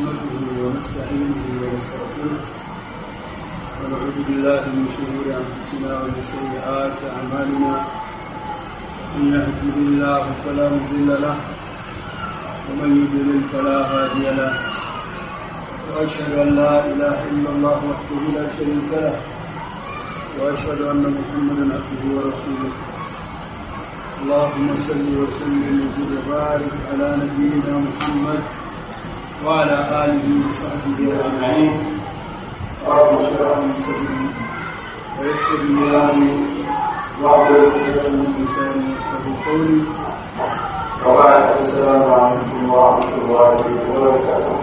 نحمده ونستعينه ونستغفره ونعوذ بالله من شرور انفسنا ومن سيئات اعمالنا من يهده الله فلا مضل له ومن يضلل فلا هادي له واشهد ان لا اله الا الله وحده لا شريك له واشهد ان محمدا عبده ورسوله اللهم صل وسلم وزد وبارك على نبينا محمد وعلى اله وصحبه اجمعين رب اشرح لي صدري ويسر لي امري واحلل عقدة من لساني يفقهوا قولي وبعد السلام عليكم ورحمة الله وبركاته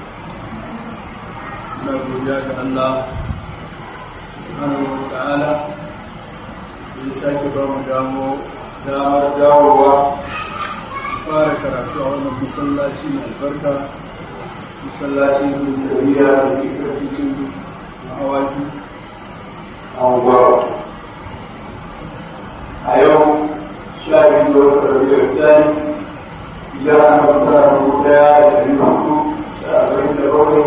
na godiya ga Allah subhanahu wa ta'ala da ya sake ba mu damo damar dawowa fara karatu a wannan masallaci mai albarka masallacin hujjariya da ke karfin awaki أنظر اليوم شاهد الربيع الثاني جاء مقدار الهدى للمكتوب سأبين الرؤي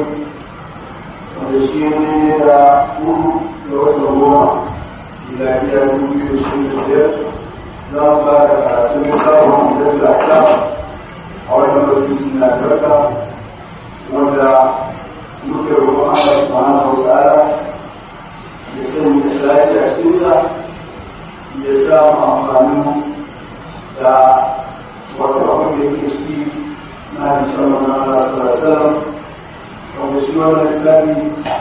ونشير إلى كل يوصل الله إلى إلى كل يشير الجد لا مبارك على سنة الله من ذات الأحكام أو يمكن سنة البركة ولا نكر الله سبحانه وتعالى ya sanya ikhlasi a cikinsa ya samu amfanin da wato abin da yake ciki na hadisan manzon Allah sallallahu alaihi wasallam wanda shi wannan lissafi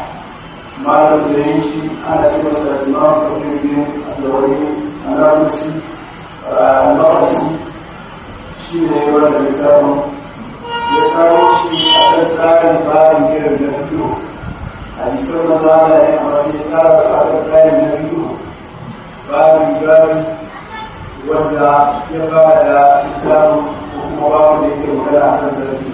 malam da yin shi ana ce masa imam fakir bin adawari anabisi anabisi shi ne wannan littafin ya tsaro shi a kan tsarin bayan irin da fito hadisan da za a yi a masu tsara su aka tsarin na biyu babu gari wanda ya fara da islamu ko kuma babu da yake magana a kan zarfi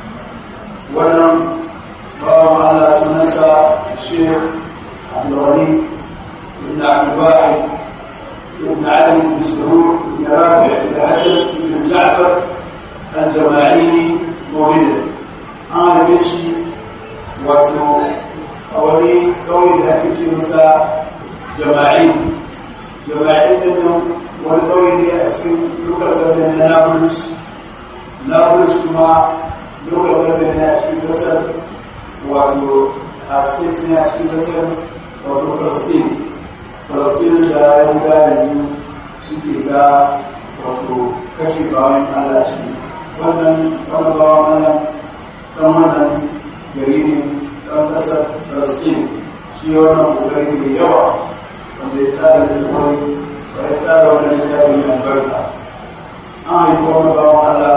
wannan bawan allah sunansa shekh abdulwani ibn abdullahi ibn ali ibn surur ibn rabi ibn hasan ibn ja'far al-jama'ini mawlid an haife shi wato a wani kawai da ake ce masa jama'i jama'i da nan wani kawai ne a cikin lokal gaban na nablus nablus kuma lokal gaban ne a cikin kasar wato a state ne a cikin kasar wato palestine palestine da ya buga yanzu suke ta wato kashe bawan allah ciki wannan wani bawan allah kan wannan gari ne ɗan ƙasar Palestine shi wannan ƙoƙari mai yawa wanda ya tsara da kawai ba ya tsara wani littafi mai albarka an haifi wani bawan Allah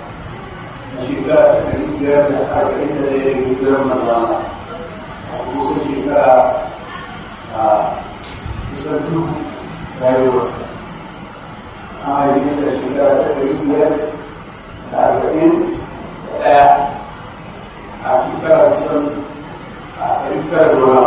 a shekara ta ɗari biyar da arba'in da ɗaya da biyar mazana a kusan shekara a kusan duk rayuwarsa an haifi da shekara ta ɗari biyar da arba'in da ɗaya a shekara kusan a rikar ruwa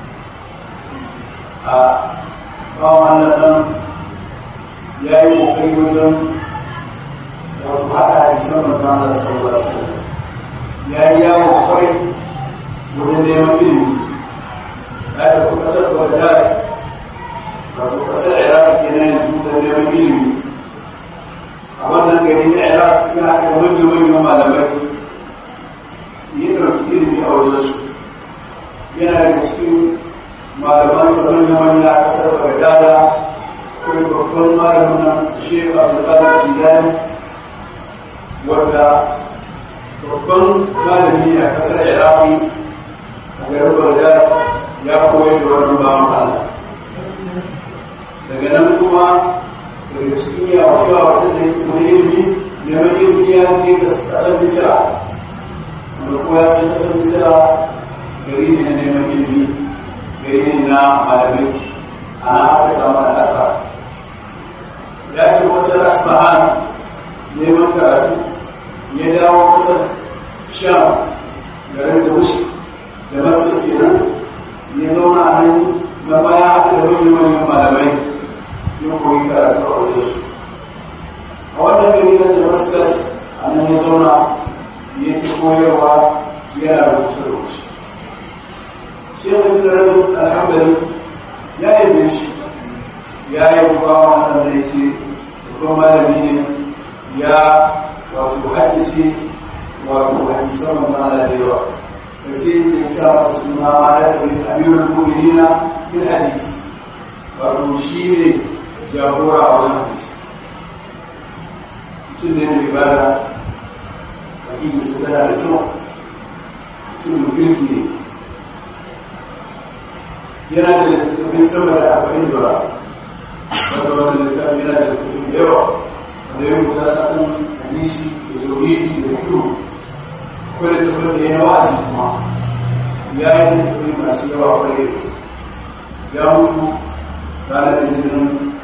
a bawan nan ya yi kokari wajen wasu haɗa hadisan manzan da sallallahu alaihi wasallam ya yi yawon kwarai wajen neman ilimi ya tafi ƙasar bagdad wato ƙasar iraq kenan yanzu da neman ilimi a wannan gari na iraq yana da manyan malamai yi ɗauki ilimi a wajensu yana da cikin malaman sabon na wani a ƙasar bagdada kuma babban malamin nan shekhu abdullahi jilani wanda babban malami a ƙasar iraki a garin bagdada ya koyar da wannan bawan allah daga nan kuma daga cikin yawace wasu da yake wani ilimi neman ilimi ya ke ƙasar misira wanda kuma ya san ƙasar misira gari ne na neman ilimi gari ne na malamai a na aka samu al'asa ya ce wasu asbahan neman karatu ya dawo kasar sham garin da wuce da masu kenan ya zauna a nan na baya da manyan manyan malamai ya koyi karatu a wajen su a wannan gari na damascus a nan ya zauna ya fi koyarwa yana rubuce rubuce shi ne da rabin alhamdulillah ya yi shi ya yi kuma wannan da ya ce babban malami ne ya wato haddace wato hadisan manzon da yawa da sai ya sa masa suna ma da amirul mu'minina bil hadisi wato shi ne jagora a wajen hadisi mutum ne mai bada hakiki su tana da kyau mutum kirki ne yana da littattafai sama da arba'in da wanda wanda littattafai yana da littattafai da yawa wanda ya rubuta sa'an hadisi da tauhidi da kyau akwai littattafai da ya wa'azi kuma ya yi littattafai masu yawa kwarai ya mutu ranar litinin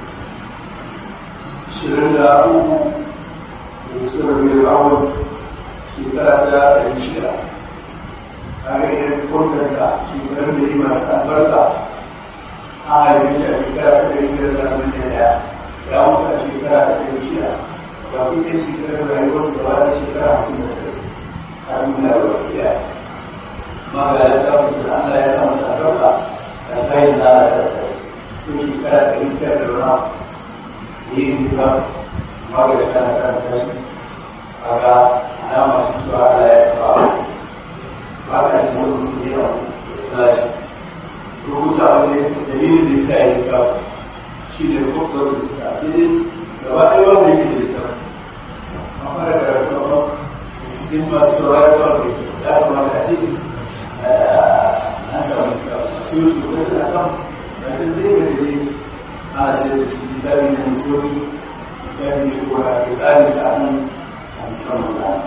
shirin da uku da suka rabu da awon shekara ta ɗari shida a ga iya kwantanta shekarun da yi masu albarka a haifi shi a shekara ta ɗari shida da ɗari ɗaya ya mutu a shekara ta ɗari shida ba ku ɗaya shekarar rayuwarsu gaba da shekara hamsin da tsaye a duniya da wata ɗaya ma ga ya ta mutu da Allah ya sa masa albarka da kayan da Allah ya tsaye ko shekara ta ɗari shida da wani yi duka magana tana karanta shi kaga alama shi cewa Allah ya fa ba ka ji sun su ne a nasi rubuta wani dalilin da yasa ya ka shi ne ko ko rubuta sai dai gaba ɗaya wanda yake da ita an fara karatu ba cikin masu saurari ba ne ya kamata a ce an samu su yi su wani da kan da ta zai ga da ana sai da shi misali na misali misali ne ko da misali sa'an a musamman da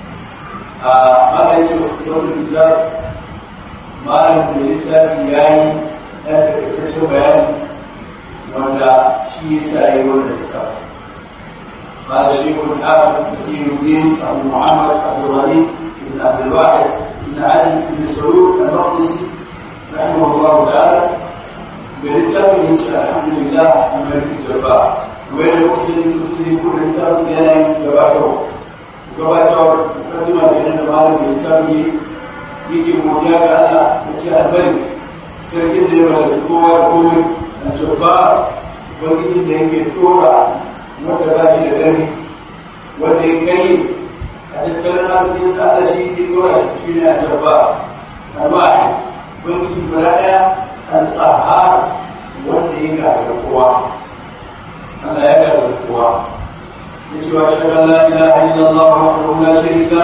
a maka ce wani kitab malam da littafi ya yi ɗan takaitaccen bayani wanda shi ya sa yi wannan littafi قال الشيخ الحافظ تقي الدين ابو محمد عبد الغني بن عبد الواحد بن علي بن سعود المقدسي رحمه الله تعالى بلتابه الحمد لله الملك الجبار وين المسلم المسلم كل كتاب زينه gabatarwa gabatarwa mukaddima da yana da malam da littafi yake godiya ga Allah da ce albari sarkin da ya mallaki kowa da komai a jabba ubangijin da yake tora wanda ba shi da gani wanda ya kai a tattalin arzikin sa Allah shi ke tora shi shi ne a jabba alwahi ubangiji guda ɗaya al-qahhar wanda ya gagara kowa Allah ya gagara kowa yace wa shalla la ilaha illallah wahdahu la sharika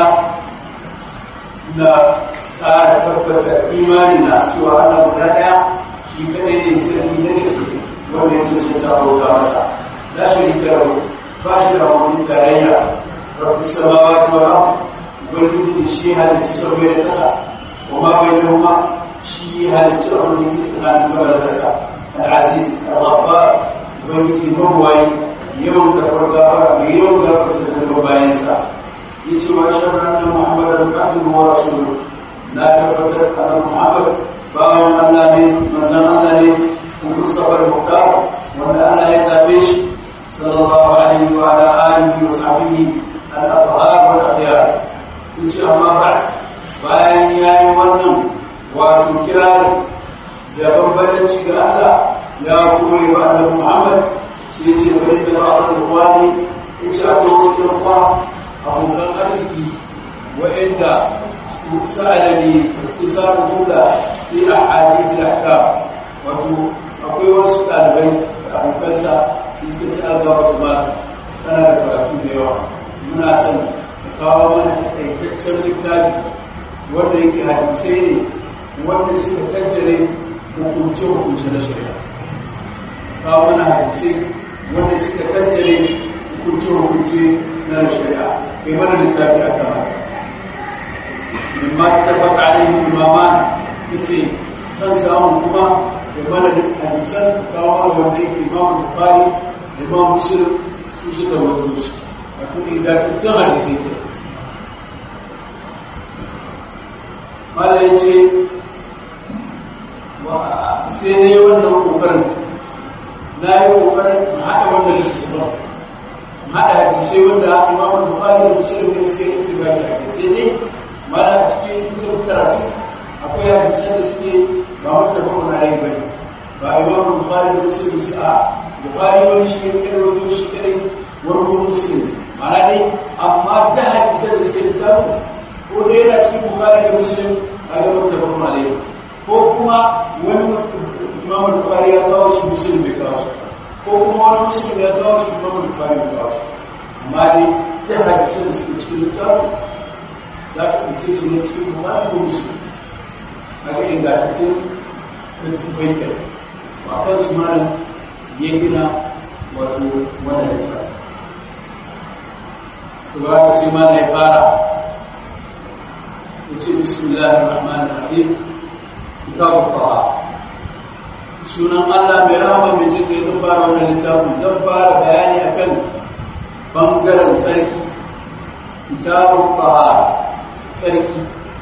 la ta tabbata imani na cewa Allah guda daya shi kadai ne sarki na gaske wanda ya ce ta bauta masa la sharika lahu ba shi da wani tarayya rabbus samawati wal ard ubangiji shi halitta sauye da kasa wa ma bainahuma shi halitta abin da ke tsakanin sama da kasa al-aziz al-ghaffar ubangiji mabuwayi yawan karɓar gafara mai yawan gafara da zama bayansa ya ce wa shan ranar muhammad da abin wa rasulu na tabbatar da annabi muhammad bawan allah ne manzon allah ne kun mustafa al-muqtar wanda allah ya zabe shi sallallahu alaihi wa ala alihi wa sahbihi al-abhar wa al-akhyar in ce amma ba bayan yayi wannan wato kirari da bambanci ga allah ya kuma yi wa annabi muhammad sai ce bari da ba a ruwani in ci aka wasu ɗan'uwa abokan arziki waɗanda su sa'ada ne isa rubuta fi a hali da aka wato akwai wasu ɗalibai da abokansa su suka ci alga wata ba tana da karatu da yawa muna son da kawo mana takaitaccen littafi wanda yake hadisai ne wanda suka tattare hukunce-hukunce na shari'a kawo mana hadisai wanda suka tattare hukunce-hukunce na shari'a kai mana littafi a kan haka mimma ta tabbata alaihi imaman yace san samu kuma da mana hadisan kawo mana wanda yake imamu bukhari da imamu muslim su suka wato shi wato ingantattun hadisai ke mala yace sai ne wannan kokarin na yi kokarin haɗa wannan lissafin haɗa hadisai wanda imamu bukhari da muslim ne suke itibari da hadisai ne mana a cikin duk karatu akwai hadisan da suke ba wata ba na rai bane ba imam bukhari da muslim su a bukhari wani shi ne kai wato shi kai wani ko muslim mana dai amma da hadisan da suke littafi ko dai yana cikin bukhari da muslim a ga wata ba na rai ko kuma wani imam bukhari ya kawo shi muslim bai kawo shi ko kuma wani muslim ya kawo shi imam bukhari bai kawo shi amma dai da hadisan da suke cikin littafi za ka fice su ne cikin bukhari ko muslim haka ingantattun littattafai ke ba kan su malam ya gina wato wanda da ta su ba ka sai malam ya fara ya ce bismillahir rahmanir rahim kitabu tawa sunan Allah mai rahama mai jin kai zan fara wannan littafin zan fara bayani akan bangaren tsarki kitabu tawa tsarki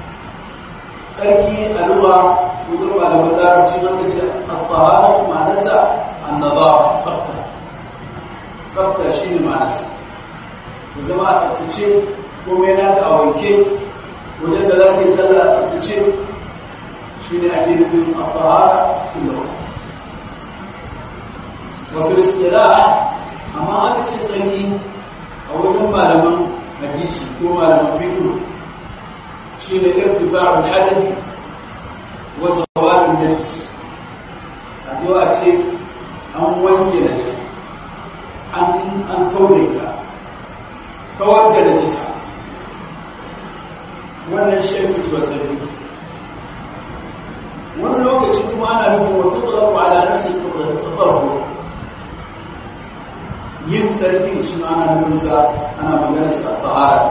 sarki a ruwa wurin malaman larabci wanda ce al-tahara ma'anarsa annaba tsafta tsafta shi ne ma'anarsa da zama a tsaftace kuma yana da a wanke wajen da za ka yi sallah a tsaftace shi ne ake nufin al-tahara kuma wa kiristira amma aka ce sarki a wajen malaman hadisi ko malaman fiqh شيء ارتفاع الحدث وزوال النجس addu'a ce an wanke najasa an an kaure ta kawar da najasa wannan shi ake cewa sarki wani lokaci kuma ana nufin wata tsarafa ala nasi tafarko yin sarki shi ma ana nufin sa ana magana sa tahara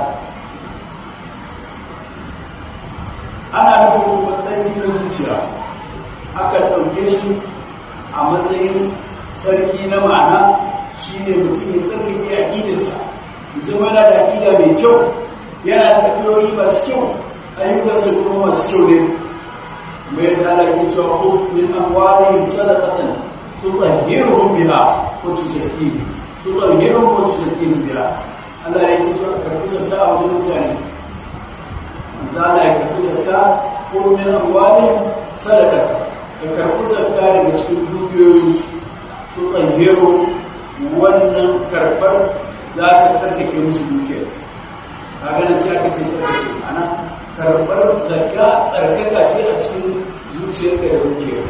ana nufin matsayin na zuciya aka ɗauke shi a matsayin sarki na ma'ana shi ne mutum ya tsarkake aƙidarsa zama yana da aƙida mai kyau yana da tafiyoyi masu kyau ayyukansa kuma masu kyau ne mai da alaƙin cewa ko min amwalihim sadaqatan tutahhiruhum biha wa tuzakkihim tutahhiruhum wa tuzakkihim biha Allah ya yi cewa karɓi zakka a wajen mutane zala ya karɓi zakka ko min amwalihim sadaqata ka karɓi zakka daga cikin dukiyoyinsu to tsangero wannan karɓar za ta tsarkake musu dukiyar kaga da sai aka ce tsarkake ana karɓar zakka tsarkaka ce a cikin zuciyarka da dukiyar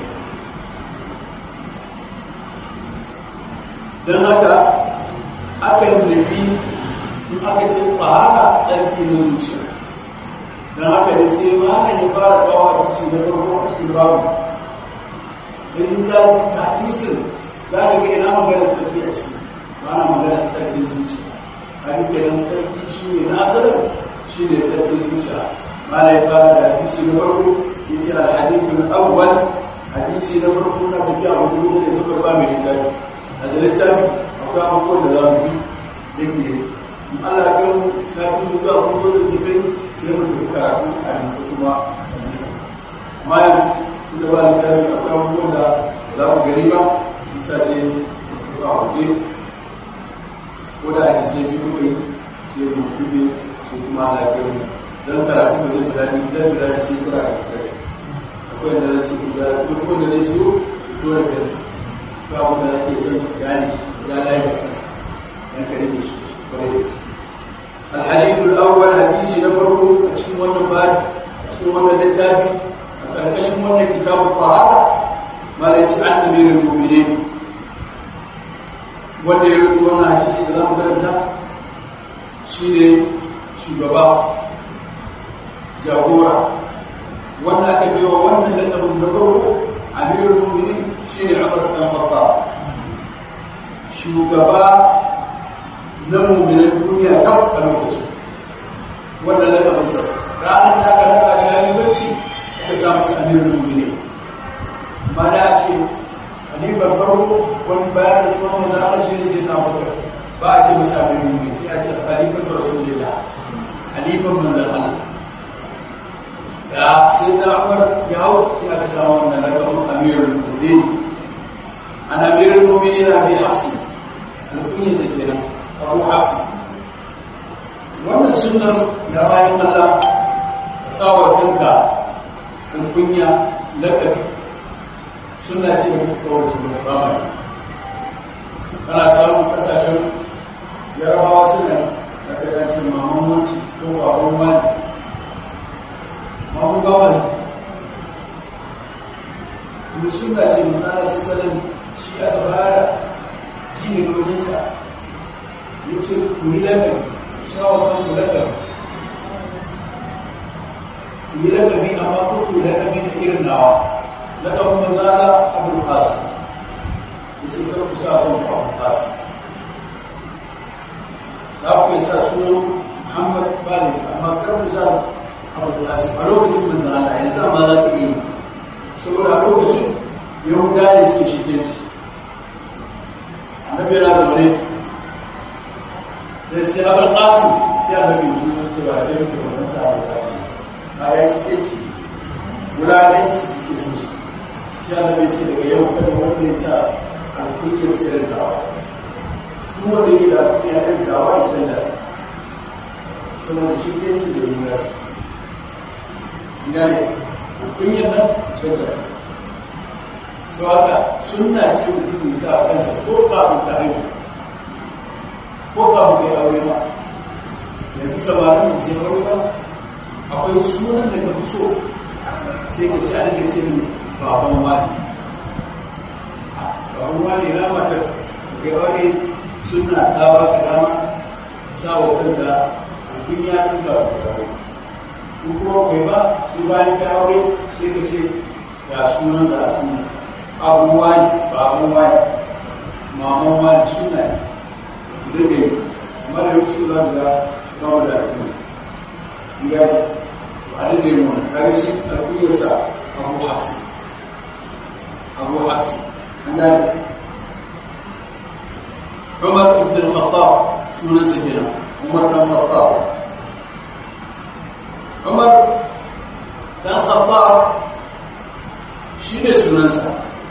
don haka akan nufi in aka ce fahara tsarki na zuciya don haka da sai ma ya fara kawo a cikin na farko a cikin babu in ta hadisin za ka ga ina magana sarki a ciki ba na magana sarkin zuciya a duk kenan sarki shi ne nasarar shi ne sarkin zuciya ma ya fara da hadisi na farko ya ce a hadisin awwal hadisi na farko na tafiya a wani da zubar ba mai littafi a da littafi akwai abubuwan da za mu bi da ke Allah ya kai mu shafi zuwa abubuwan da ke sai mu tafi karatu a yanzu kuma a sanisa amma yanzu da ba da tarihi akwai abubuwan da za mu gari ba bisa sai a waje ko da ake sai biyu kai sai mu kube sai kuma lafiyar mu don karatu da zai guda biyu dan guda sai kura da kai akwai da zai ce guda duk wanda zai siyo to da kansa ko abu da ake son gane ya layi da kansa dan kare da shi kwarai da shi الحديث الأول حديث نفره أتكلم وانا بعد أتكلم وانا لتابي أتكلم وانا كتاب الطهارة ما ليس عن أمير المؤمنين wanda ya rutu wannan hadisi da za mu karanta shi ne shugaba jagora wanda aka biyo wannan lakabin na farko amirul mu'minin shi ne Umar bin Khattab shugaba na mummunan duniya kan a lokacin wanda daga masa ranar da aka raka shi halibarci aka samu su amirin mummune ma da ce halifar farko wani bayan da tsohon wanda aka shi ne sai na bakar ba a ce masa amirin mummune sai a ce halifar ta rasu lila halifar manzan Allah ya sai na umar ya hau shi aka samu wannan rakamun amirin mummune an amirin mummune na bi hafsi alkunyar sa kenan abu hafsi wannan sunan da bayan Allah sawa kanka kan kunya lakabi suna ce da kawace da zamani ana samun kasashen yarabawa suna da kagancin mamamanci ko baban wani mamu gawani kuma suna ce matsala sassanin shi aka fara ji ne dominsa ya ce kuri lakabi shawa kan ku lakabi yi lakabi amma ko ku lakabi da irin nawa lakabin manzala abu kasu ya ce kar ku sa kan abu kasu za ku yi sa sunan muhammad bali amma kar ku sa abu kasu a lokacin manzala yanzu amma za ka yi saboda a lokacin yahuda ne suke shige shi annabi yana zaune da sai abin kasu sai annabi ya ce ba da yake wannan ta abu kasu kayan kici wulaƙanci suke so su shi ana bai ce daga yau kada wanda ya sa alkunya sai da dawa kuma da yi da alkunya da dawa ya san da saboda shi ke ci da yin rasa ina ne alkunya nan sai da su haka suna ce mutum ya sa a kansa ko kafin ta haihu ko kafin ka yi aure ma yanzu samarin da sai aure ba akwai sunan da ka fi so sai ka ce ana ce min baban wani baban wani na mata ga wani suna dawa ka dama sa wa kanka kun ya tuka da kawai ko kuma kai ba su bayan ka aure sai ka ce ga sunan da aka abu wani baban wani maman wani suna ne da mara yau su za ga kawo da ake gani wani ne mu kare shi alƙiyarsa abu hasi abu hasi an gani umar ibn al-khattab sunan sa kenan umar ibn al-khattab umar dan khattab shi ne sunansa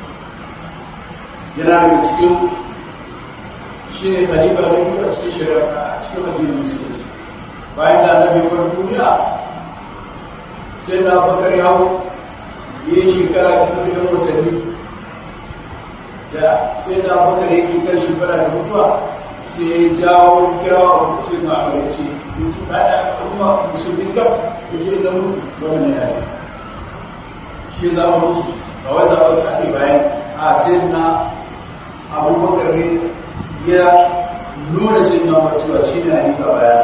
yana da cikin shi ne khalifa da kuma cikin shari'a a cikin addinin musulunci bayan da annabi kwan duniya sai na bakar yawo yi shekara da kuma da watanni da sai na bakar yake kan shekara da mutuwa sai ya jawo kirawa a kusa na abarci in su kada kuma musulmi kam ya ce da mutu wannan ya yi shi za mu musu a wai za mu sake bayan a sai na abubakar ne ya nuna sai na mutuwa shi ne a yi bayan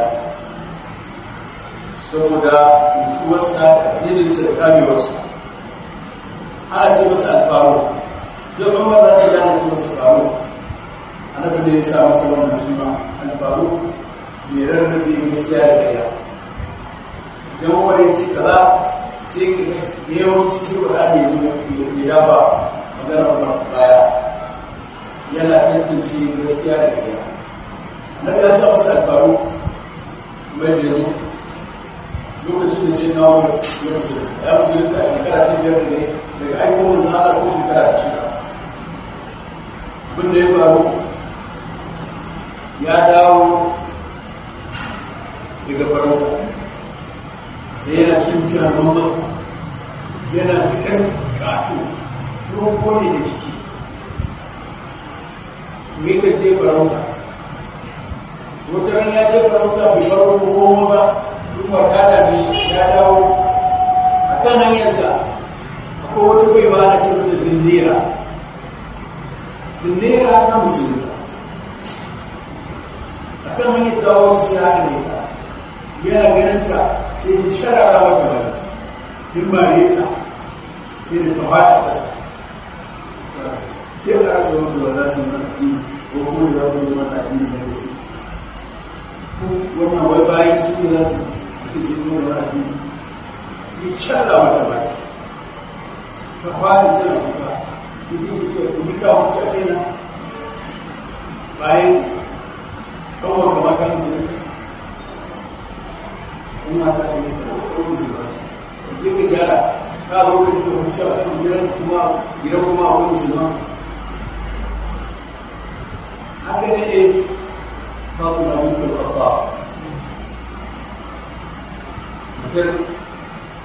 saboda nutsuwarsa da addininsa da kamewarsa ana ce masa alfaru don kuma za ta gane ce masa faru annabi da ya sa masa wannan shi ma alfaru mai rarrabe gaskiya da gaya idan wani ya ce kaza sai ka yawanci sai ba ɗani ya dafa magana ba baya yana tantance gaskiya da gaya annabi ya sa masa alfaru mai da yanzu lokacin da sai kawo ya musu ya musu da shekara ta biyar ne daga aikowar zana ko shekara ta shida abin da ya faru ya dawo daga farauta da yana cikin jiran noma yana fitar kato roƙo ne da ciki me ka je farauta wata ran ya je farauta bai faro goma ba kuma ta dame shi ya dawo a kan hanyarsa akwai wata bai ba a ce mata dindera dindera na musulmi a kan hanyar da wasu sai haka ne ta yana ganin ta sai ya sharara mata bane in ba ne ta sai da ta fada ƙasa ke ka rasa wanda ba za su yi mata ko kuma da za su yi mata addini da gaske wannan wai bayan su ne za su su su ne da rafi yi canza mata ba ta fara jira kuka su ji ku ce ku nika wuce a kaina bayan kawai kama kan su ne kuma ta ne ta kuma su ba su ji ka gyara ka zo ka ji wuce a kan gidan kuma gidan kuma a wani su ma haka ne ne ba ku na mutu da ba mutum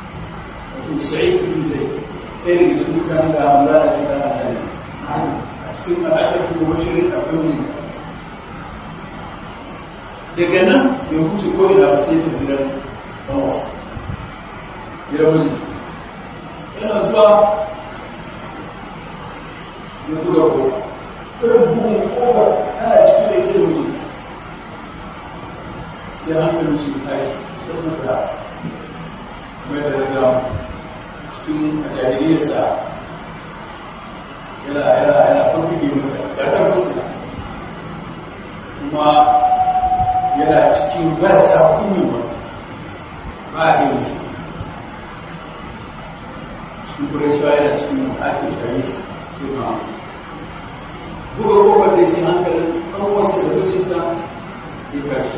sa'id bin zaid ɗaya daga cikin mutanen da hamza da ta da hali a cikin al'ashar kuma bashirin akwai wani daga nan ya wuce ko ina ba sai ta gidan ɗan wasa ya wani yana zuwa ya buga ko irin bugun kofar ana cikin da ke wuce sai hankalin su tashi saboda mai da daga cikin jahiliyarsa yana yana yana farfige mata ƙarƙar mutu kuma yana cikin marasa kunewa ba a yi musu cikin kurashawa yana cikin ake shayi su sai ma buga kofar da sai hankalin ɗan wasu da mijinta ya tashi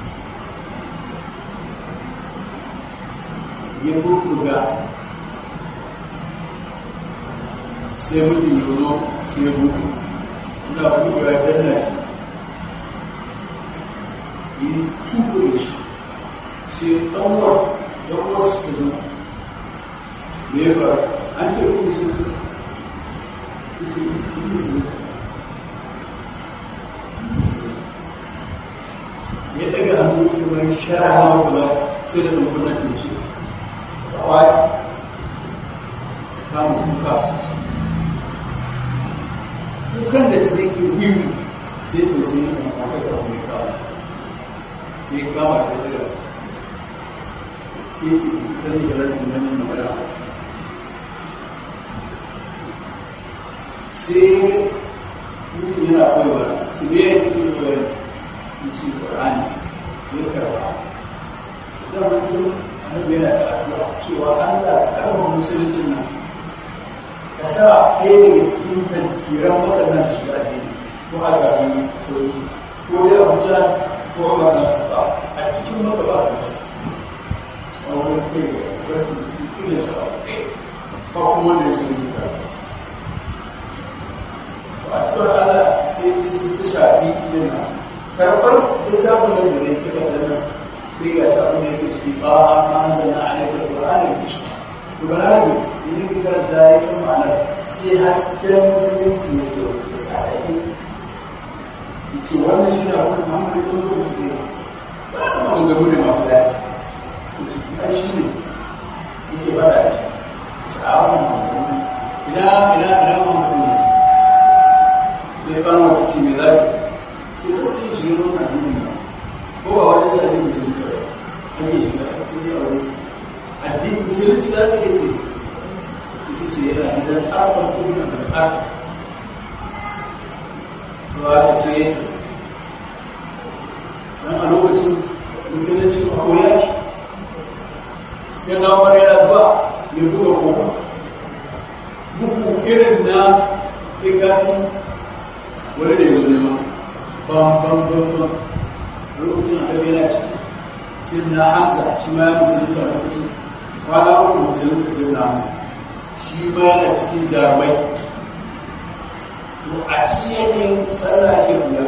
ya buga sai mutum ya zo sai ya buga ina buga ya danna shi yi tukure shi sai ɗanwar ɗanwar su zo me ya faru an ce kuma su ya daga hannu kamar shara hawa ba sai da ɗankunan da shi kawai samun kuka kukan da ta zai ke wiwi sai to sai yi kuma kwata da wani kawai sai kama sai daga ke ce sani da rarrun nan magana sai mutum yana koyarwa su ne ya ke koyarwa ci ƙwarani ya karba da mutum annabi yana da addu'a cewa Allah ya karba musuluncin nan ka sa ɗaya daga cikin tantiran waɗannan su shiga addini ko a sami sauki ko dai abuja ko a ba a cikin magaba da su a wani kai da wani da su a kai ba kuma da su yi ka addu'ar Allah sai ta shafi kenan karɓar littafin da da yake da nan sai ga shi abin da yake ciki ba a kan da na alaikar ƙur'ani da shi ƙur'ani idan ka karanta ya san ma'anar sai hasken musulunci ne ke wuce sadaki ce wannan shi ne abin da Muhammadu ya zo da shi ba a kan gabu ne masu daɗi ai shi ne yake ba da shi ce a wannan ina ina ina Muhammadu ne sai ban wata ce mai zafi ce ko ta yi shirin wannan duniya ko ba wani sa ne musulunci ba an yi shiga a cikin a wani addini musulunci za ka ce ita ce yana idan tsarfar duniya da tsarfar zuwa da sai ya ce don a lokacin musulunci a koya sai na wani yana zuwa ya buga koma buku irin na ƙiƙasin wani da yanzu nema bam bam bam bam lokacin a ɗabi yana ciki sai na hamza shi ma ya musulunta a lokacin kwana uku musulunta sai na hamza shi ma yana cikin jarumai a cikin yanayin sallah ake kula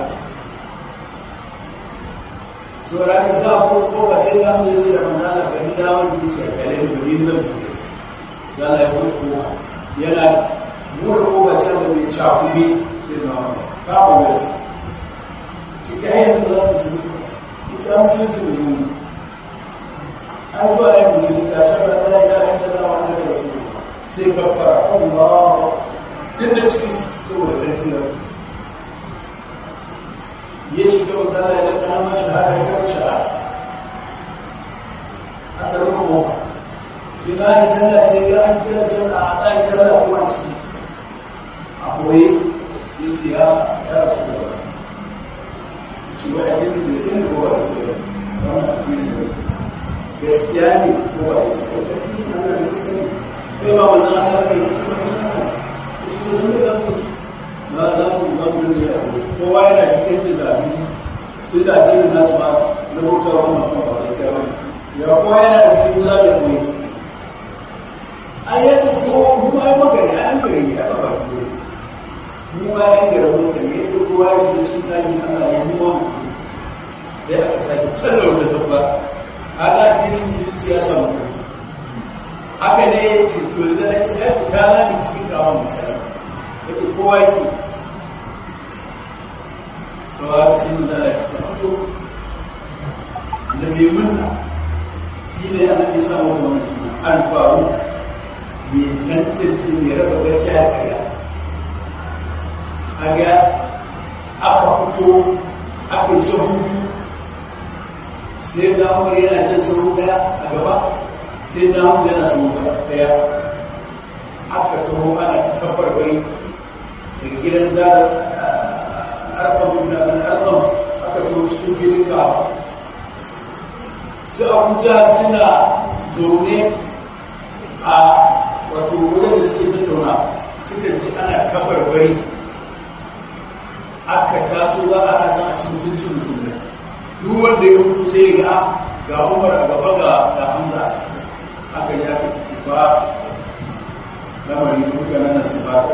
saboda ka za a ko ba sai za mu yi da manana ga ni da wani ce a kare da ni nan za a yi ko ko yana mura ko ba sai da mai cakubi sai da wani kawo da su cikin ayyukan da za su yi ita an sun ji ne an zuwa yin musulunci a shakar da ya yi ta zama wani da su sai kafara Allah duk da cikin saboda ƙarfi da ya shiga wata da ya ɗana mashi haka ya kawo shara a ɗarin kuma shi na yi sallah sai ga an kira sallah a ɗaya sallah kuma ciki a koyi sai ce ya ya rasu da ba ci wa addini da sai ne ko ba su da wannan addini da gaskiya ne ko ba su da gaskiya ne ana gaskiya ne kai ba wanzan Allah kai ba za mu ba mu da yaro kowa yana cikin da zabi su da addinin nasu ma na hutawa ma kuma ba gaskiya ba ya kowa yana da cikin za da koyi ayat ko kuma ai magana an gari ya ba ba ko mu ba ya ga rabu da ne ko kowa ya ji sun tafi Allah ya mu mu sai aka sake tsalla wata tabba ala addinin musulunci ya samu haka ne ya ce to da ya ce ya fita za mu cikin kawon misali yake kowa yake sau haka sai mun zala ya fito da mai munna shi ne ana ke samu zama suna alfaru mai tantance mai raba gaskiya da karya kaga aka fito aka yi sahu sai da umar yana jan sahu daya a gaba sai da umar yana sahu daya aka taho ana ta kafar bari daga gidan da arqam da arqam aka taho cikin gidan ka su abuja suna zaune a wato wurin da suke tattauna suka ce ana kafar bari aka taso za a hasa a cikin mutuncin musulmi duk wanda ya mutu sai ga ga umar a gaba ga ga hamza aka yi aka ciki ba lamari mutanen nan su ba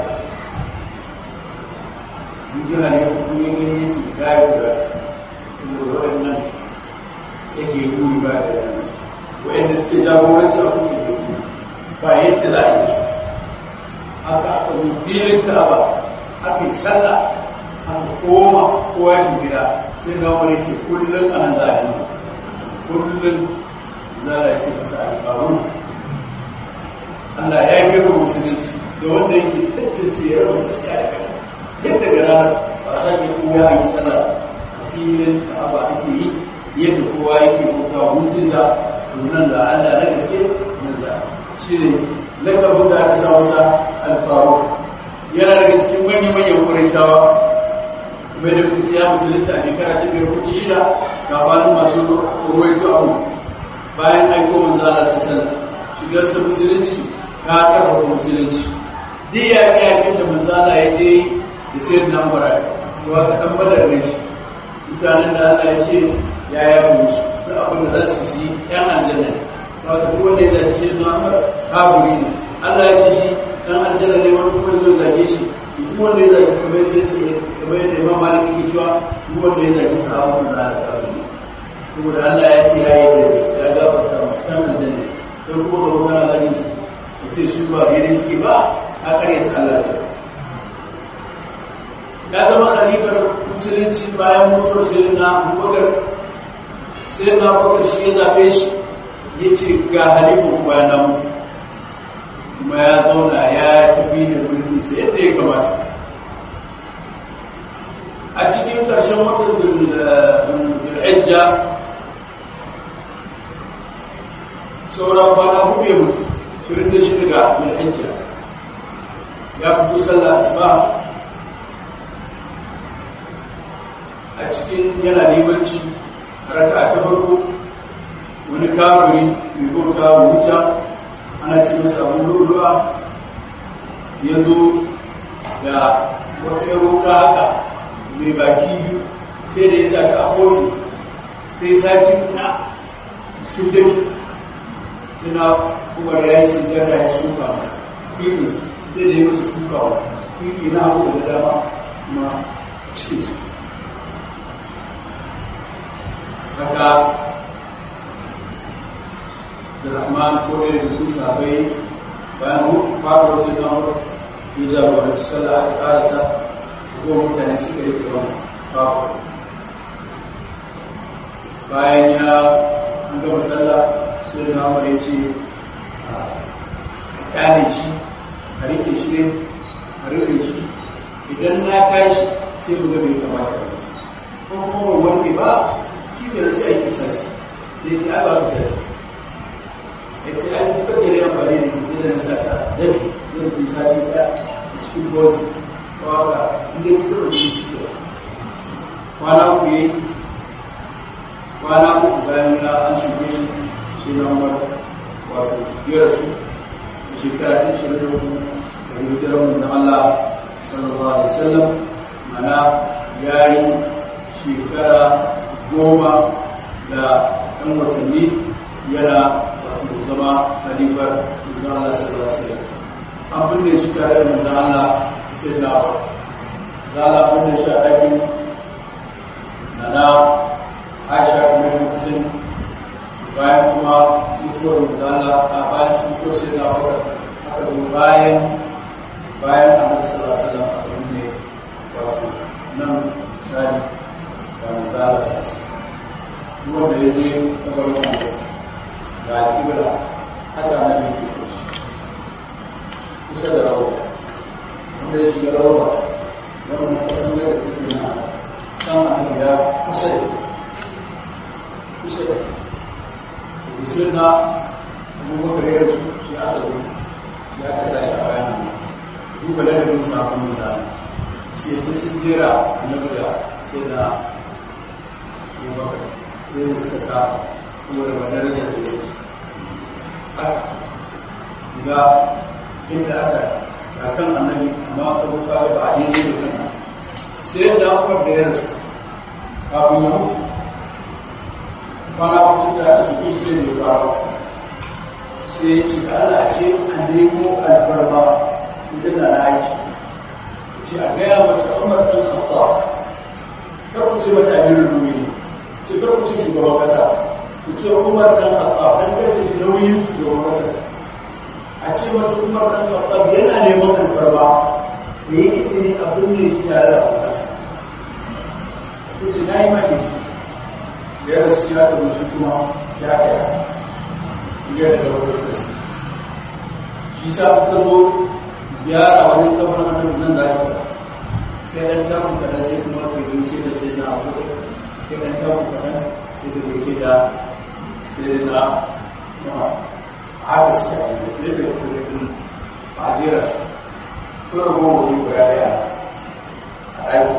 duk yana ne kuma yin gani ce gaya da waɗannan yake wuri ba da yana waɗanda suke jagoranci a kusa da kuma ba yadda za a yi su haka aka zo filin ka'aba aka yi sallah aka koma kowa ya gida sai na wani ce kullum a nan za a yi kullum za a ce masa alfaru Allah ya yi gaba musulunci da wanda yake tattace ya rabu gaskiya da kai yadda ga ranar ba sa ke kowa a yi sallah a filin ka'aba ake yi yadda kowa yake bauta hujjinsa nan da Allah na gaske nan za shi ne lakabin da aka sa masa alfaru yana daga cikin manya-manyan kurishawa mai da kuci ya musulunta a shekara ta biyar kuɗi shida sabanin masu ruwaito abu bayan aiko manzo Allah sassan shigar sa musulunci ta karfafa musulunci duk ya ga yakin da manzo Allah ya je da sayar na mura to aka dan badar da shi mutanen da Allah ya ce ya yafe musu duk abin da za su yi yan aljanna ba ka duk wanda ya zace na mura kafiri ne Allah ya ce shi dan aljanna ne wani kuma zai zage shi duk wanda ya zage kamar sai kamar yadda imam malik yake cewa duk wanda ya zage sahabban da Allah ta bari saboda Allah ya ce ya yi da ya gafarta musu kan aljanna sai kuma da wannan zage su ce su ba daidai suke ba a kare ta Allah ya zama khalifar musulunci bayan mutuwar sayyidina Abubakar sayyidina Abubakar shi ya zabe shi ya ce ga halifa bayan na mutu kuma ya zauna ya tafi da mulki sai yadda ya kamata a cikin ƙarshen watan bil'ajja sauran kwana hudu ya mutu shirin da shi daga bil'ajja ya fito sallah asuba a cikin yana limanci raka ta farko wani kafiri mai bauta wuta ana ce masa abu lulluwa ya zo da wata yaruka haka mai baki biyu sai da ya sa ta a kotu sai sati na cikin dami suna kuma ya yi sun jara ya shuka masa fifinsu sai da ya masa shukawa fifi na abu da dama kuma cikin su haka da rahman ko da su sabai bayan fara wasu don ya jagoranci sallah aka karasa ko mutane suka yi kiran babu bayan ya an gama sallah sai da namar ya ce a kyale shi a rike shi ne a rike shi idan na tashi sai mu ga bai kamata ba ko kuma wanda ba shi ne sai a kisa shi sai ta ba ka da ya ce an kuka da yawan bane da sai da nasa ta dabi zai fi sati ɗaya a cikin bozi waka inda ya fito da shi fito kwana ku yi kwana uku bayan ya an shuke shi shi lambar wato biyar su da shekara ta shirin da hudu da hijirar manzan Allah sallallahu alaihi wasallam mana ya yi shekara goma da ɗan watanni yana wato zama halifar manzan Allah sallallahu alaihi wasallam an binne shi tare da manzan Allah sai da za a binne shi a ɗakin na na aisha kuma yin kusin bayan kuma mutuwar misala a bayan su mutuwar sai na wata aka zo bayan bayan annabi sallallahu alaihi wasallam a ne wato nan misali ga misala sassa duk wanda ya je kabarin wanda ga kibla haka na ne ke kusa da rawa wanda ya shiga rawa wannan kasan da take na san annabi ya kusa da kusa da bisin na abubakar ya rasu shi aka zo ya ka sa shi a bayan duba da rabin sakon mutane sai ta sun jera annabi da sai da abubakar sai da suka sa saboda ba darajar da ya ce ga inda aka kakan annabi amma aka zo kaga ba a yi ne da kan sai da aka da ya rasu kafin ya mutu kwana kusa da su fi sai da fara sai ya ce ka ala ce a nemo albarba ita da na aiki ce a gaya mata umar ɗan khatta kar ku ce mata amirin rumini ce kar ku ce shugaban kasa ku ce umar ɗan khatta ɗan karfe nauyin shugaban kasa a ce mata umar ɗan khatta yana neman albarba da yi izini abin da ya tare da kasa ku ce na yi maki ya rasu ya da shi kuma ya kaya ya da wani kasi shi sa aka zo ziyara wani kamar annabi nan da aka kai dan tamu kadan sai kuma kai don sai da sai na abu kai dan tamu kadan sai da kai da sai da na haka suke a yi da da kuma a jera su ko da goma wani guda daya a ɗaki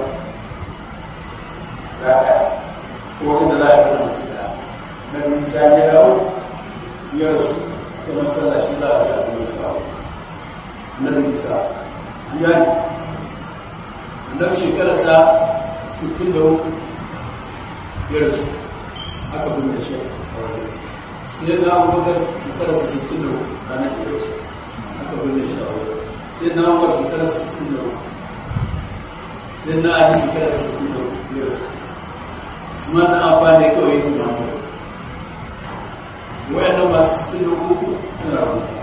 guda ɗaya ko wanda za a yi kuma su da na nisa ya dawo ya rasu da masallaci za a yi a kuma su dawo na nisa ya ne annabi shekararsa 63 ya rasu aka binne shi sai na abubakar shekararsa 63 ranar da rasu aka binne shi a wajen sai na abubakar shekararsa 63 sai na ali shekararsa 63 ya rasu usman na amfani kawai yin mamu wayannan masu 63 suna rubuta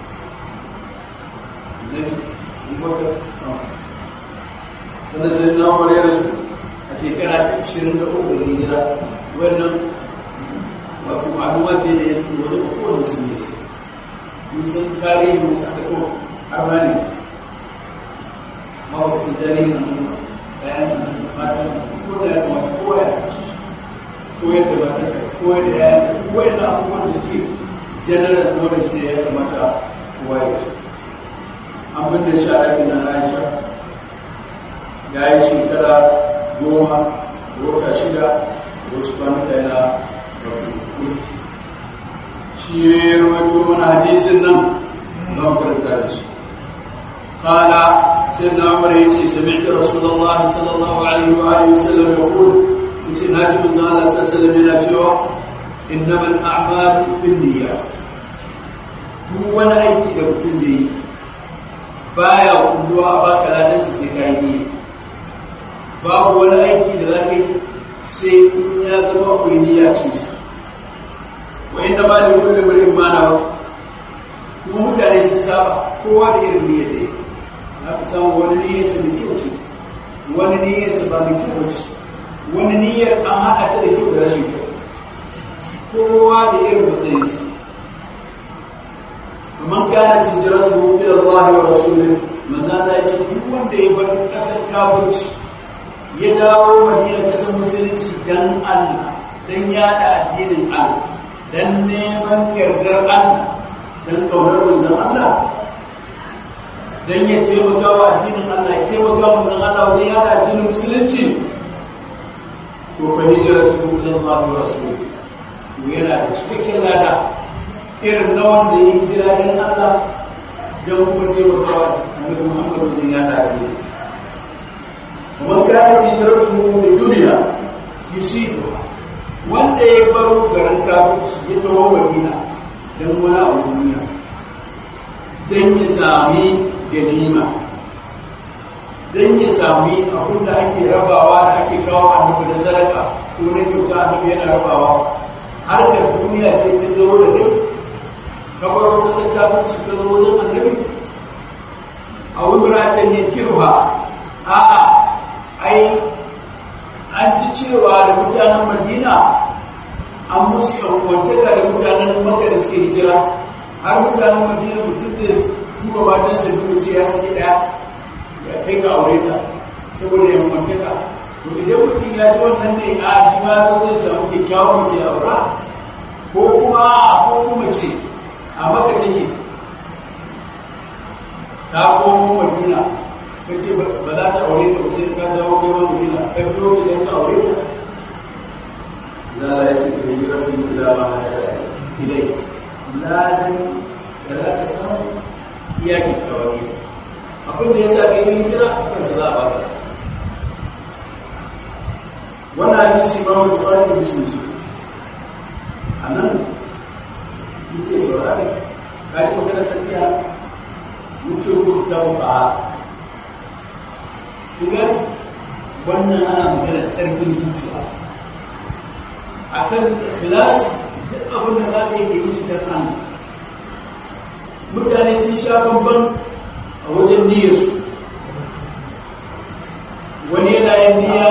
annabi abubakar sannan sai na umar ya rasu a shekara ta 23 da hijira wannan wato ma'aluma ce da ya su wani kowane su ne su mun san tarihi musu aka ko armani ma ba su tarihi na nuna bayan da mata ko da ya kamata kowa ya kasu koyar da mata koyar da ya koyar da abubuwan da suke general knowledge ne ya kamata kowa ya su abin da sha ɗakin na aisha ya yi shekara goma da wata shida da wasu kwanuka yana da kuri shi ya rawaito mana hadisin nan don karanta da shi kala sai na umar ya ce sami'ta rasulullahi sallallahu alaihi wa alihi wasallam ya kula yace na ji manzo Allah sallallahu alaihi yana cewa innamal a'malu binniyat duk wani aiki da mutum zai yi baya kulluwa a baka ladan su sai kai ne babu wani aiki da za ka yi sai in ya zama akwai niyya ce shi wa inda ba da kullum murin mana ba kuma mutane sun saba kowa da irin niyyar da yake na fi samu wani niyyar sa da kyau ce wani niyyar sa ba da kyau ce wani niyyar an haɗa ta da kyau da rashin kyau kowa da irin matsayinsa man kana hijratuhu ila Allah wa rasulih manzo Allah ya ce duk wanda ya bar kasar kafirci ya dawo Madina kasar musulunci dan Allah dan yada addinin Allah dan neman yardar Allah dan kaunar manzon Allah dan ya taimaka wa addinin Allah ya taimaka wa manzon Allah wajen yada addinin musulunci to fa hijratuhu ila Allah wa rasulih yana da cikakken lada irin na wanda ya yi jira don Allah don kuma taimakawa annabi Muhammad wajen ya tare ne. Kuma kana ci jaratu da duniya yusibu wanda ya baro garin kafirci ya tawo Madina don wani abu duniya don ya sami ganima don ya sami abin da ake rabawa da ake kawo annabi da sadaka ko na kyauta annabi yana rabawa harkar duniya sai ta zo da kai kamar wata sai ta fi cikin wajen annabi a wuratan ya kirwa a'a ai an ji cewa da mutanen madina an musu yankwantaka da mutanen maka da suke hijira har mutanen madina mutum da duba matan sa duka ce ya sake daya ya kai ka aure ta saboda yankwantaka to idan mutum ya ji wannan ne a shi ma zai samu kyakkyawan mace aura ko kuma ko kuma ce a maka take ta komo madina ka ce ba za ta aure ta ba sai ka dawo kai wa madina ka biyo ta don ka aure ta za a yi cikin jirafin gida ba na yara ilai ladan da za ka samu iya kyakkyawa ne abin da ya sa kai yi kira kan sa za a baka wannan hadisi ba mu bukari da su a nan muke saurari ka ji magana tafiya mutum ko ta ba kuma wannan ana magana tsarkin zuciya a kan ikhlas duk abin da za ka yi da yi shi don Allah mutane sun sha bambam a wajen niyyarsu wani yana yin niyya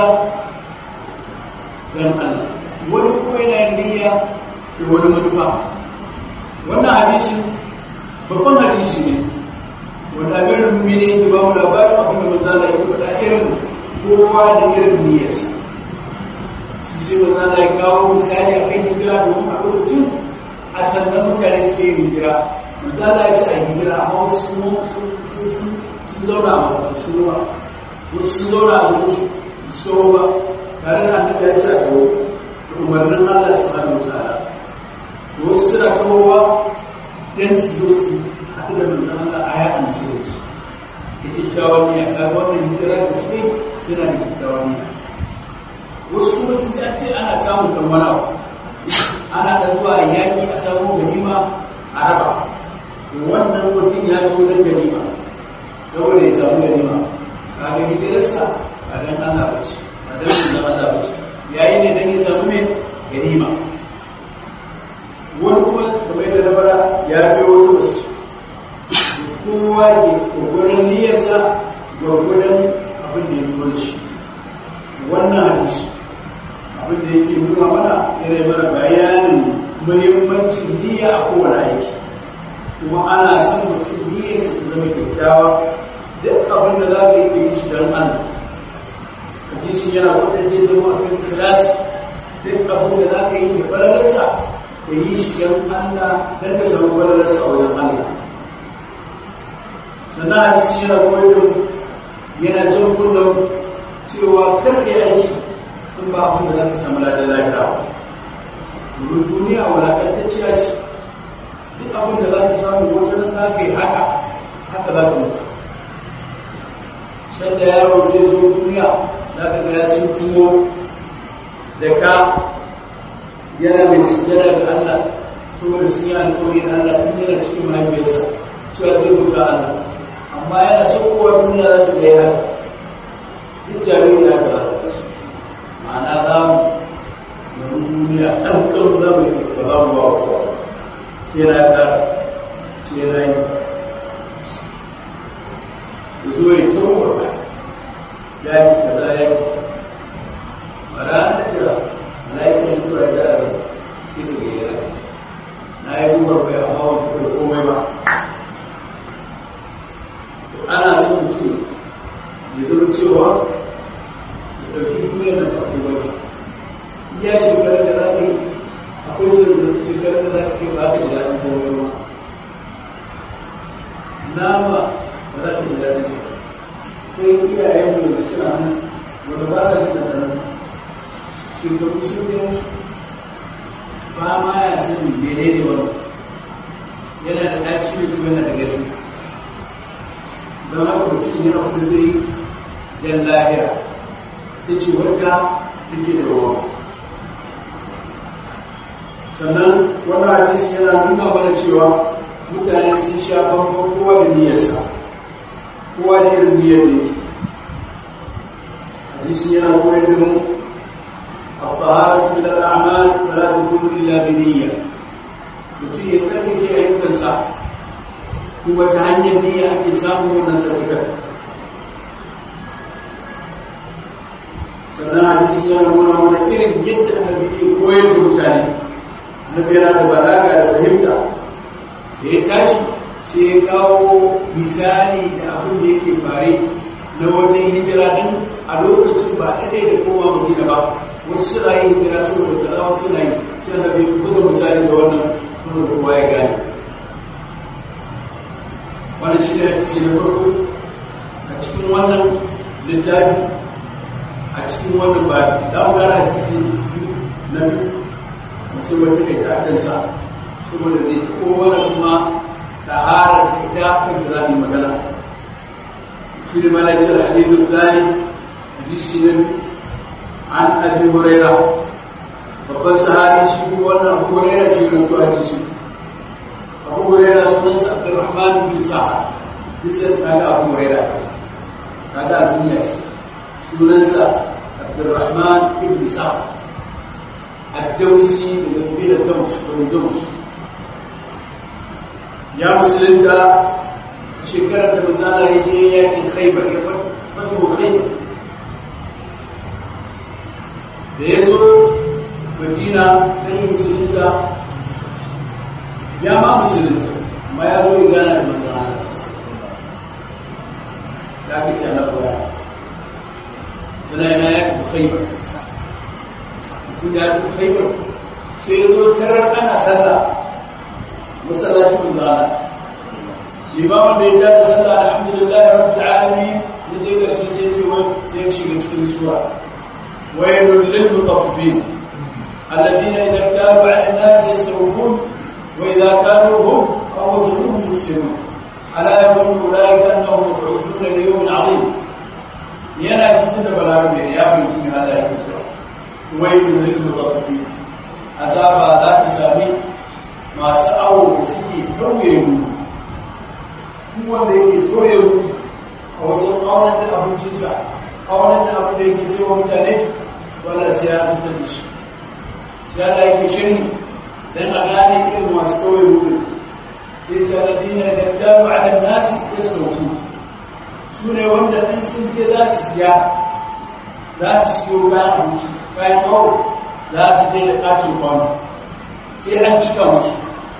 don Allah wani kuma yana yin niyya da wani manufa wannan hadisi babban hadisi ne wanda amirin mummini yake ba mu labarin abin da mazala ya faɗa irin kowa da irin niyyarsa shi sai mazala ya kawo misali a kan hijira domin a lokacin a sannan mutane suke yin hijira mazala ya ce a hijira amma wasu sun zauna a mafarsu ruwa wasu sun zauna a musu su ba tare da annabi ya ce a tawo da umarnin Allah subhanahu wa ta'ala wasu suna tawowa dan su zo su haɗu da manzan Allah a ya amsu da su da kyakkyawan niyya ka ga wannan hijira da suke suna da kyakkyawan niyya wasu kuma sun ji ce ana samun kammalawa ana da zuwa yaƙi a samun ganima a raba to wannan mutum ya zo don ganima saboda ya samu ganima ka ga hijirarsa ba don Allah ba ce ba don manzan Allah ba ce yayi ne don ya samu mai ganima wani kuma kamar yadda na fara ya biyo wasu kowa ke gwagwadon niyyarsa gwagwadon abin da ya zo da shi wannan hadisi abin da yake nuna mana yana mana bayanin muhimmancin niyya a kowane aiki kuma ana son mutum niyyarsa ta zama kyakkyawa duk abin da za ka yi ka yi shi don Allah hadisin yana wadanda zai zama a kan ikhlasi duk abin da za ka yi da falalarsa ka yi shi don Allah don ka samu falalarsa a wajen Allah sannan hadisi yana koyar da yana jan kullum cewa karfe aiki in ba abin da za ka samu ladan lafiya ba domin duniya wulakantacciya ce duk abin da za ka samu wajen za ka yi haka haka za ka mutu sanda yaro zai zo duniya za ka ga ya sun tuwo da ka yana mai sujjada ga Allah saboda sun yi alƙawari da Allah tun yana cikin mahaifiyarsa cewa zai mutu Allah amma yana saukowa duniya za ta ga ya duk jariri da aka rasa ma'ana za mu yanzu duniya ɗan ƙarfi za mu yi ba za mu ba wa kowa sai na ta ce na yi da zo ya tsohuwar ba ya yi kaza ya yi ba ranar da mala'ikan mutuwa ya zara sai ka ga yara na yi gubar bai amma wani kuma komai ba ana son mutum ya zama cewa ya ɗauki duniyar da ba ku bane iya shekarar da za ka yi akwai shekarar shekarar da za ka yi ba ka ji daɗin komai ba nama ba za ka ji daɗin sa akwai iyayen mu da suna nan wanda ba sa jin daɗin shekaru sun yi musu ba ma ya sani menene wani yana da ɗaci da kuma yana da gari don haka mutum yana kuzuri don lahira ta ce wadda take da ruwa sannan wannan hadisi yana nuna mana cewa mutane sun sha bambam kowa da niyyarsa kowa da irin niyyar ne hadisi yana koyar da mu الطهارة من الأعمال فلا تكون إلا بنية mutum ya tsarkake ayyukansa kuma ta hanyar niyya ake samun wannan tsarkakar sannan hadisi yana nuna mana irin yadda annabi ke koyar da mutane annabi yana da balaga da fahimta da ya tashi sai ya kawo misali da abin da yake fare na wajen hijira din a lokacin ba ɗaya da koma madina ba wasu suna yin hijira saboda kaza wasu suna yi shi da bai buga misali da wannan kuma da kowa ya gane wannan shi ne hadisi na farko a cikin wannan littafi a cikin wannan ba da mu gane hadisi na biyu masu wata kai ta kansa saboda zai ta kowane kuma ta'ara da ita kan da za mu yi magana shi ne mana ce hadithun tsari hadisi na an abi huraira babban sahabi shi kuma wannan abu huraira shi ne to hadisi abu huraira sunansa abdurrahman bin sa'ad bisa kaga abu huraira kaga a duniya shi sunansa abdurrahman ibn sa'ad الدوسي من قبيل الدوس والدوس يا مسلمتا شكرا بمزانا يجي ياكل خيبر فتح خيبر da ya zo madina ɗan yi musulunta ya ma musulunta amma ya zo ya gana da manzana da aka ce na koya yana yana ya kuma khaibar mutum ya tafi khaibar sai ya zo tarar ana sallah masallacin manzana limamin da ya tada sallah alhamdulillah rabbil alamin da je gashi sai ce wai sai ya shiga cikin sura wailul lil mutaffifin alladhina idza kanu 'ala an-nas yastawfun wa idza kanu hum aw wazanuhum yusirun ala yaqulu ulaika annahum mab'uthun li yawmin 'azim yana fitin da balarabe ya bincin Allah ya fitin wailul lil mutaffifin azaba za ta sami masu awo da suke tauye mu duk wanda yake toye mu a wajen auren da abincinsa auren da abin da yake sai wa mutane wanda sai ya zuta da shi sai Allah yake shirin dan a gane irin masu toye mu sai ta ladina da dabu ala nasi yasauku su ne wanda in sun je za su siya za su siyo kayan abinci kayan awo za su je da katin kwano sai an cika musu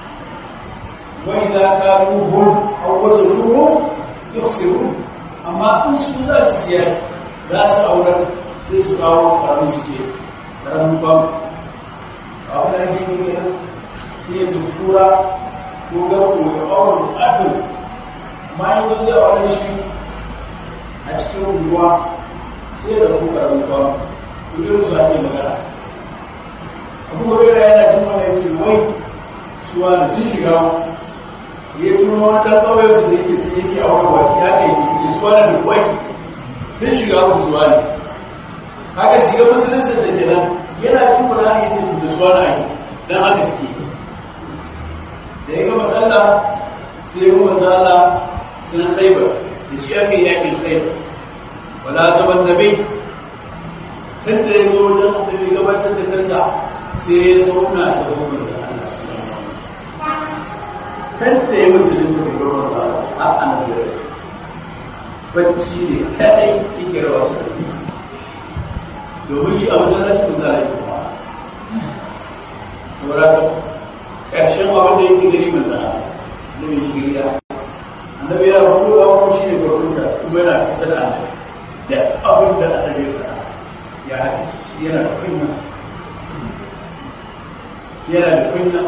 wani za ka ruhun a wasu ruhun yau amma in su za su siyar za su aurar sai su kawo karamin suke karamin kwano a wani ake yi kenan sai ya zuwa tura ko garko ya auren bukatun amma yi wani zai auren shi a cikin unguwa sai da ku karamin kwano ku yi rusa ake magana abu hurera yana jin wani ya ce wai suwa da sun shiga ya tuno wani ɗan ƙauyen su da yake sun yake a wani wasi ya kai ce suwa da kwai sun shiga ku suwa ne haka shiga musulunci sa kenan yana jin wani ya ce da suwa na yi don haka suke da ya gama sallah sai ya gama sallah sun khaibar da shi aka yi yakin khaibar wala zaman nabi tun da ya zo wajen da gabatar da kansa sai ya zauna da gwamnan da Allah su yi samu. Kan da ya musulunta da gwamnan da Allah a annabi bacci ne kadai yake rawa su da domin shi a masallacin da za a yi kuma. Saboda ƙarshen abin da yake gari mai zana da mai shi gida. Annabi yana fito a kuma shi ne gwamnata kuma yana kusa da annabi. Da abin da annabi ya faɗa ya haɗe yana da kunya yana da kunya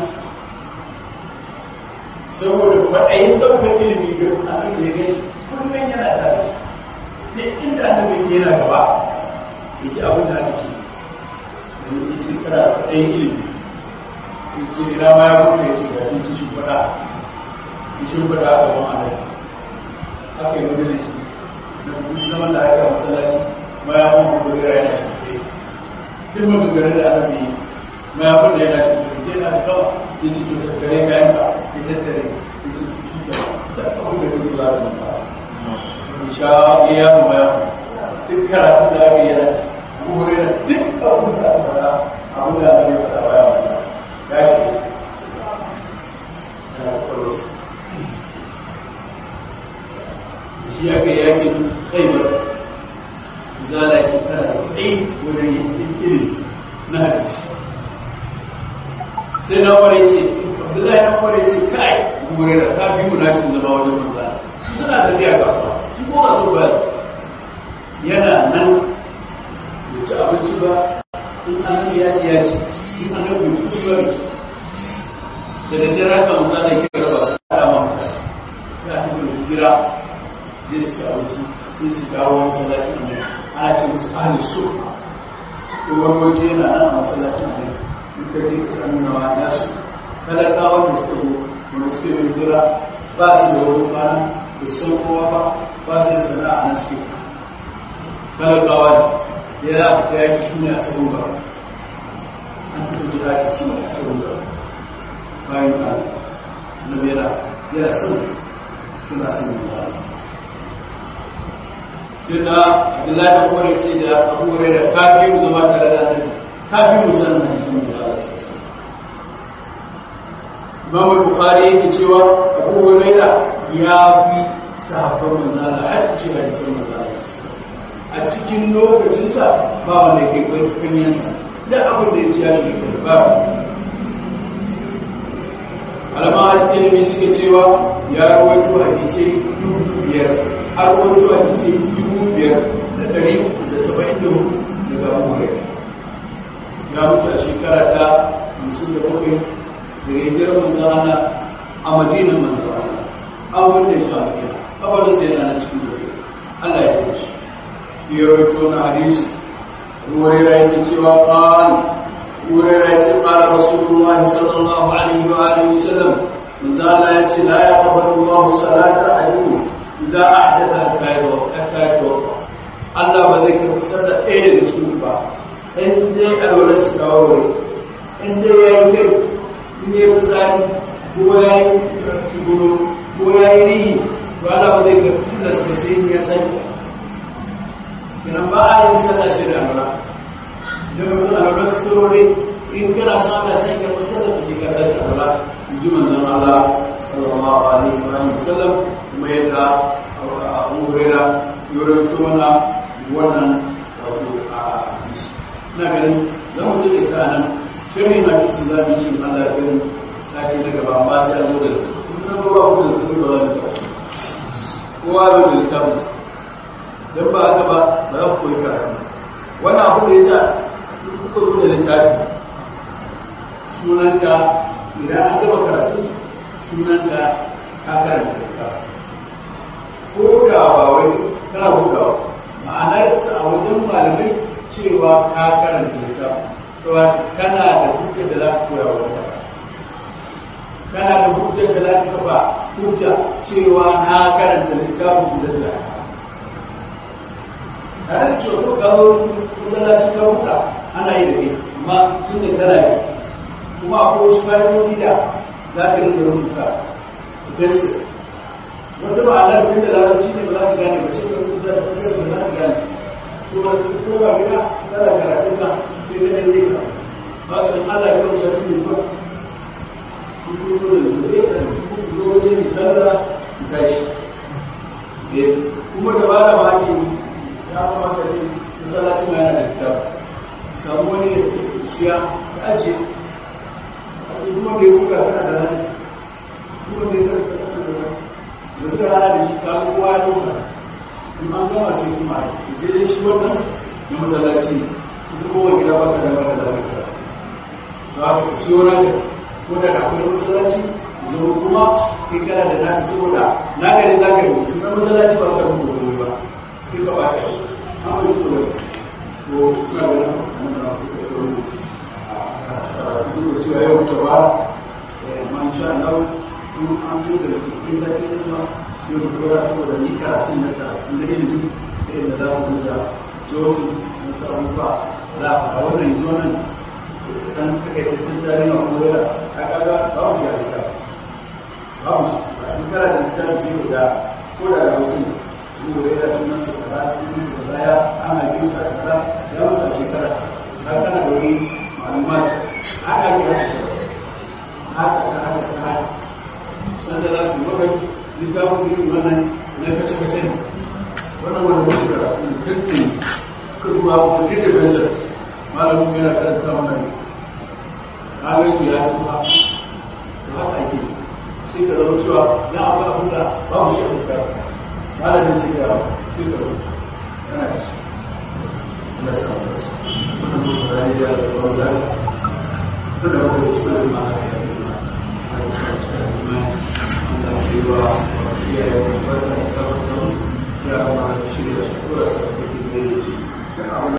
saboda kwaɗayin ɗaukar ilimi ga abin da ya gani kullum yana da shi duk inda annabi yana gaba ya ji abin da aka ce da ya ce kana da kwaɗayin ilimi ya ce ina ma ya kuma ya ce ga yin ci shimfiɗa ya shimfiɗa a gaban annabi haka yi wani da shi na duk zaman da aka masallaci ma ya kuma kuma yana shimfiɗe duk maganganun da annabi yi ma ya fada yana shi sai na da kawai ya ci cutar gare kayan ka ya tattare ya ci cutar da abin da duk za su ba in sha iya ma ya duk karatu da aka yi yana kuma da duk abin da aka fada abin da aka yi fada baya wanda ya shi shi ya kai yakin khaibar zala ce tana da kai wajen yin ilimi na hadisi sai na ware ce abdullahi na ware ce kai gure da ta fi munacin zama wajen manzana suna tafiya kasuwa shi ko a so ba yana nan bai ci abinci ba in an ya ci ya ci in an bai ci ci ba ci da daddare haka manzana ke raba su a dama mutane sai a tafi da gira zai su ci abinci sai su kawo masallacin annabi ana ce musu ahli sufa ko wani waje yana nan a masallacin annabi in ka je ka nuna wa nasu talakawa da suka zo wanda suke yin jira ba su da wani kwana da san kowa ba ba su da sana'a na suke talakawa ne ya za a yaki su ne a sabon ba an fito jira ki su ne a sabon ba bayan ka annabi yana yana son su suna son ba sai da abdullahi da kore ce da abubuwa da kafin zama tare da annabi kafin musamman na sun da Allah sai su Imam Bukhari yake cewa Abu Huraira ya fi sahabban manzala har cewa da sun manzala a cikin lokacinsa ba wanda ke kanyansa da abin da ya ci ya shi ba alama ilimi suke cewa ya rawaito hadisai dubu biyar har rawaito hadisai dubu biyar da ɗari da saba'in da hudu daga Abu Huraira ya mutu a shekara ta hamsin da bakwai da hijirar manzana a madinan manzana an wanda shi a madina kabarin sai yana cikin gobe Allah ya yi shi ya rawaito na hadisi ruwaira yake cewa qal ruwaira yace qala rasulullahi sallallahu alaihi wa alihi wasallam manzana yace la yaqbalu Allah salata ahadikum idza ahdatha hatta yatawadda Allah ba zai karɓi sallar ɗaya da su ba in dai alwala su kawo wuri in dai ya yi kai in yi fitsari ko ya yi tsuguro ko ya yi rihi to Allah ba zai ga sila suka sai in ya sani kiran ba a yin sallah sai da alwala idan mutum alwala su kawo wuri in kana son Allah sai ka fi sallah ka sai ka sani alwala in ji manzon Allah sallallahu alaihi wa sallam kuma yadda Abu Hurairah ya rawaito mana wannan wato a na ganin za mu zai ta nan shirin na kisu za mu yi Allah ya gani sati na gaba ba sai a zo da kuma ba ba ku da kuma ba za mu kowa zo da littafin don ba haka ba ba za ku koyi karatu wannan abu da ya sa kuka zo da littafi sunanka idan an gaba karatu sunanka ka karanta littafi ko da ba wai kana bugawa ma'anarsa a wajen malamai cewa ka karanta littafi cewa kana da hujjar da za ka koya wa wata kana da hujjar da za ka kafa hujja cewa na karanta littafin da za ka tare da cewa ko kawo masallaci ka huta ana yi da kai amma tun da kana yi kuma akwai wasu fa'idodi da za ka rika rubuta da pencil wata ma'anar tun da larabci ne ba za ka gane ba sai ka rubuta da pencil ba za ka gane kuma ko ba gida kada karatun ka sai ka dai ka ba ka dan Allah ya rubuta shi ne ba ku ku da dole da ku zo sai ni sallah ki tashi eh kuma da bada ma ke ya kamata ce masallaci ma yana da kitabu samu wani da ke siya ka aje kuma da ya kuka kana da rani kuma da ya karanta kana da rani da suka rana da shi ka kowa ya kuka in an gama sai kuma a yi sai dai shi wannan na masallaci ne kowa gida ba ka dama da lafiya ba ka siyo na ka ko da ka kuma masallaci zo kuma kai kana da naka saboda na gari za ka rubutu na masallaci ba ka rubuta komai ba sai ka bata shi an bai so da ko na da nan na ku da rubutu a duk da cewa yau ta ba man sha Allah in an zo da su kai sai ne ba sai ku dora saboda ni karatun da karatun da ilimi sai da za ku da jotin na sauran ba za a wannan yanzu nan dan takaitaccen tarihi a kuma a kaga ba mu ya rika ba mu in kana da littafi sai ku ga ko da da wasu ko da ya tuna su kaza tun su kaza ya ana biyu sa kaza ya mutu a shekara har kana da wani ma'lumat haka ne haka haka haka haka san da za ku mabai littafin irin wannan na kace-kace ne wannan wanda mutu da kirkin kuma kirkin bezat malamin yana karanta wannan agaji ya tsufa to haka ake sai ka zama cewa na abu abin da babu shi a littafi malamin zai ga sai ka zama yana da shi Allah sa mu dace wannan mutu da ya da tsawon da da wanda su da ma ya yi ma Allah sa mu dace Allah sai wa ya yi wa da ta ta ya ma shi da shi ko da sa take da shi